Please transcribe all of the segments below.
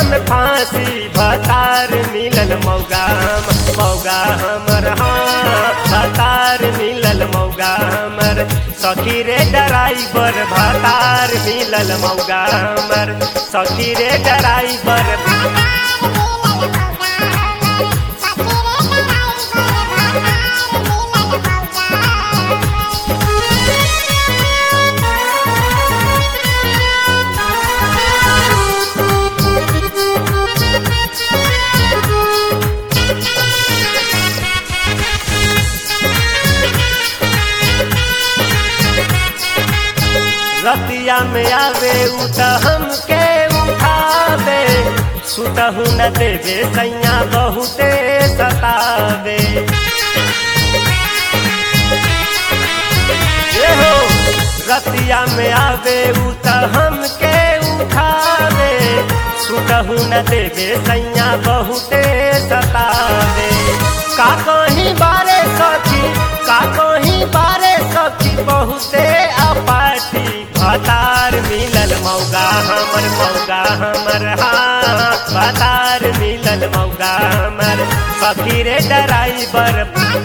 हम फांसी भतार मिलल मौगा हम मौगा हमर हाँ भतार मिलल मौगा हमर सखी रे ड्राइवर भतार मिलल मौगा हमर सखी रे ड्राइवर रतिया में आवे उ त हमके उठावे सुतहु न देवे सैया बहुते सतावे ए हो रतिया में आवे उ त हमके उठावे सुतहु न देवे सैया बहुते सतावे का कहीं बारे सखी का कहीं बारे सखी बहुते अपाटी भतार मिलल मौगा हमर मौगा हमर हाँ भतार मिलल मौगा हमर सखी रे ड्राइवर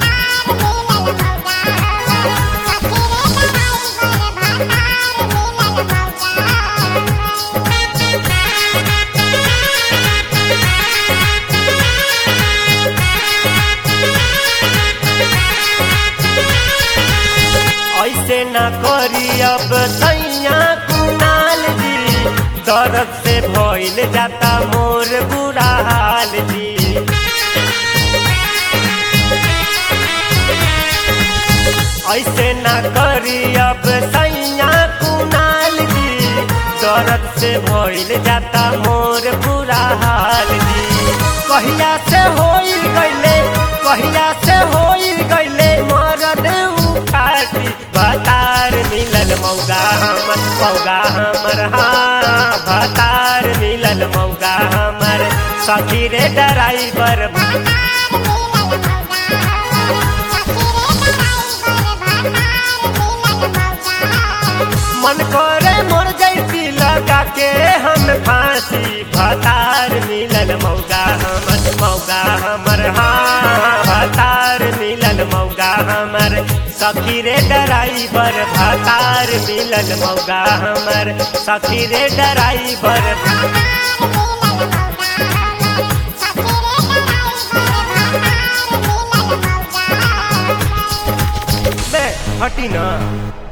ऐसे न करी अब सैया कुनाल जी दर्द से भइल जाता मोर बुरा हाल जी ऐसे न करी अब सैया कुनाल जी दर्द से भइल जाता मोर बुरा हाल जी कहिया से होई गईले कहिया से होई गईले मरद उखाटी भतार मिलल मौगा हमर मौगा हमर हाँ भतार मिलल मौगा हमर सखी रे ड्राइवर मन करे मोर जैसी लगा के हम फांसी भतार मिलल मौगा हमर मौगा हमर हाँ भतार मिलल मौगा हमर सखी रे ड्राइवर भतार मिलल मौगा हमर सखी रे ड्राइवर बे हटी ना